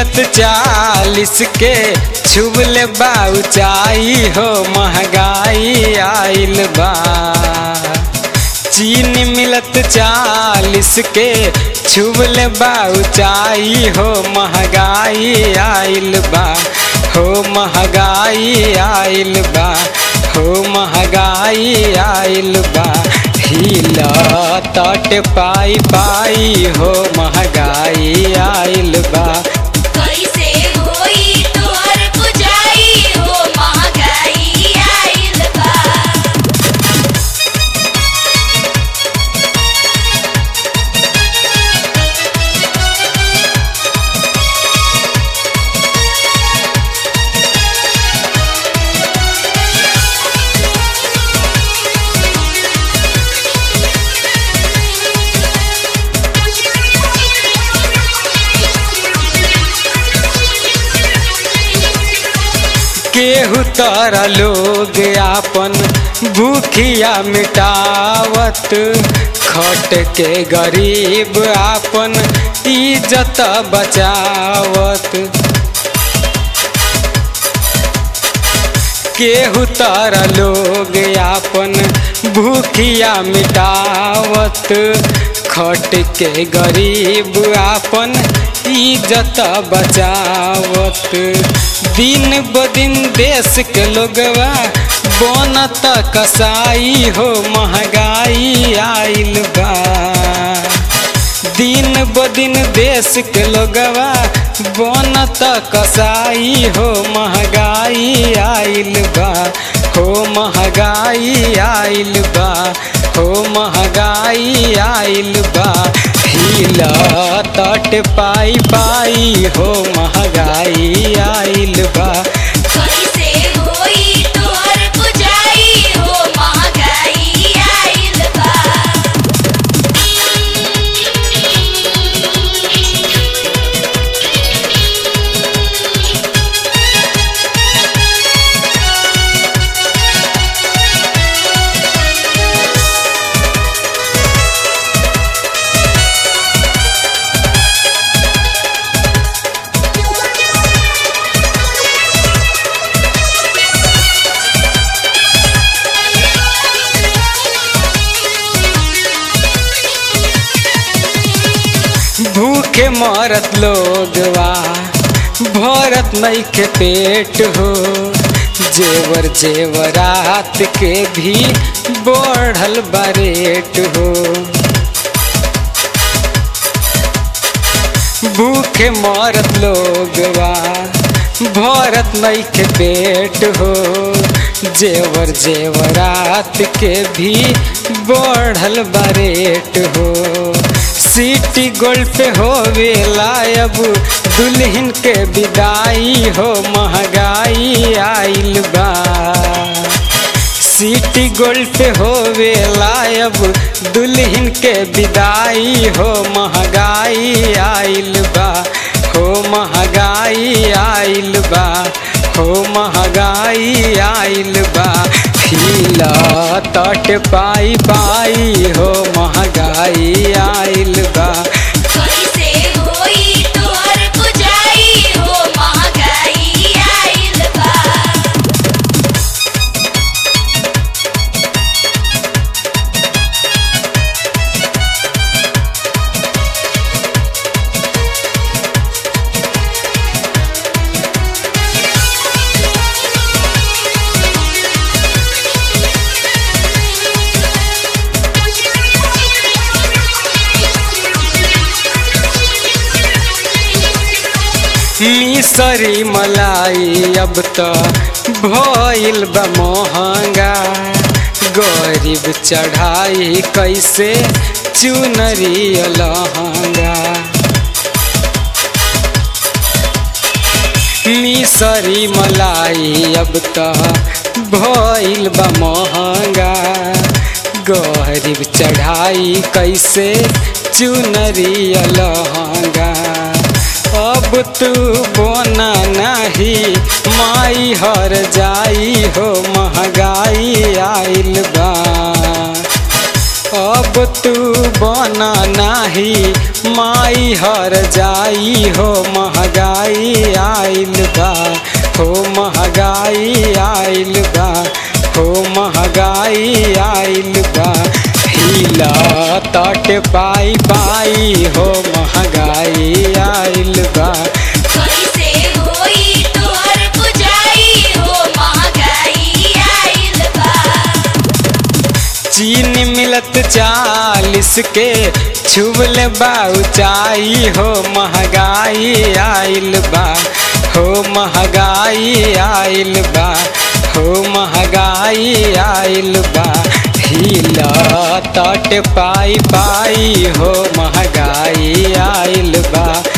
मिलत चालीस के छुबले बा ऊंचाई हो महंगाई आइल बा चीनी मिलत चालीस के छुबले बा ऊंचाई हो महंगाई आइल बा हो महंगाई आइल बा हो महंगाई आइल बा हिला तट पाई पाई हो महंगाई आइल बा कैसे होई तोहर बुझाई हो महंगाई आइल बा केहू तारा लोग आपन भूखिया मिटावत खट के गरीब आपन इज्जत बचावत केहू तारा लोग आपन भूखिया मिटावत खट के गरीब आपन इज्जत बचावत दिन ब दिन देश के लोगवा बनत कसाई हो महंगाई आइल बा दिन ब दिन देश के लोगवा बनत कसाई हो महंगाई आइल बा हो महंगाई आइल बा हो महंगाई आइल बा हिला तट पाई पाई हो महंगाई आइल बा कैसे होई तोहर बुझाई हो महंगाई आइल बा भूखे मरत लोगवा भरत नहीं के पेट हो जेवर जेवरात के भी बढ़ल बरेट हो भूखे मरत लोगवा भरत नहीं के पेट हो जेवर जेवरात के भी बढ़ल बरेट हो सिटी गोल्ड पे होवे लायब दुल्हन के विदाई हो महंगाई आइल बा सिटी गोल्ड पे होवे लायब दुल्हन के विदाई हो महंगाई आइल बा हो महंगाई आइल बा हो महंगाई आइल बा हिला तट पाई पाई हो महंगाई आइल बा कैसे होई तोहर बुझाई हो महंगाई आइल बा मिसरी मलाई अब त भइल बा महंगा गरीब चढ़ाई कैसे चुनरी लहंगा मिसरी मलाई अब त भइल बा महंगा गरीब चढ़ाई कैसे चुनरी लहंगा अब तू बोना नहीं माई हर जाई हो महंगाई आइल बा अब तू बना नाही माई हर जाई हो महगाई आइल बा हो महगाई आइल बा हो महगाई आइल बा हिला तट पाई पाई हो महगाई आइल बा कैसे होई तोहर पुजाई हो महगाई आइल बा चीनी मिलत चालीस के छुबल बा ऊंचाई हो महगाई आइल बा हो महगाई आइल बा हो महगाई आइल बा हिला तट पाई पाई हो महगाई आइल बा